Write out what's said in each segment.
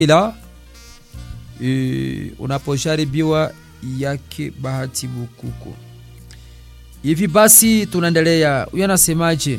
ila e, unapojaribiwa yake Bahati Bukuku. Hivi basi tunaendelea, huyo anasemaje?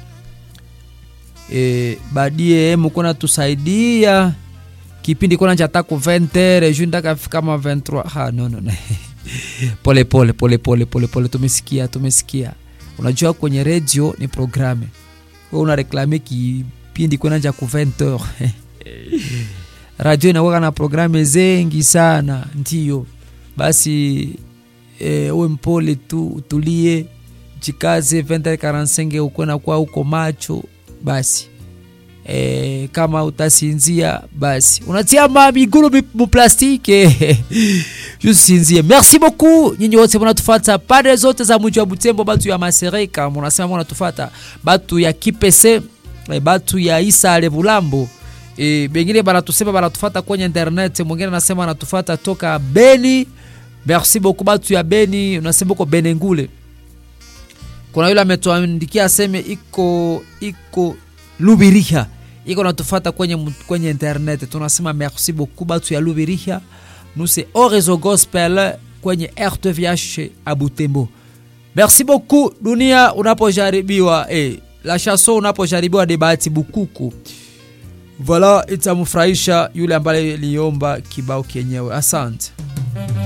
E, badie mukona tusaidia kipindi kona cha taku 20 juu ndaka fika kama 23 ha no no no pole pole pole pole pole pole tumesikia tumesikia unajua kwenye radio ni programe wewe una reklame kipindi kona cha ku 20 radio inakuwa na programe zengi sana ndio basi e, uwe mpole tu utulie jikaze 2045 uko na kwa uko macho basi e, kama utasinzia basi unatia mamiguru muplastike jusinzie merci beaucoup nyinyi wote munatufata pande zote za mji wa butembo batu ya masereka munasema munatufata batu ya kipese e, batu ya isale bulambo e, bengine banatusema banatufata kwenye internet mwingine anasema anatufata toka beni merci beaucoup batu ya beni unasema uko benengule kuna yule ametuandikia aseme iko iko lubiriha iko natufata kwenye, kwenye internet tunasema merci beaucoup batu ya lubiriha nuse orezo gospel kwenye rtvh abutembo merci beaucoup dunia unapojaribiwa eh, la chanson unapojaribiwa ni bahati bukuku voila itamfurahisha yule ambaye liomba kibao kenyewe asante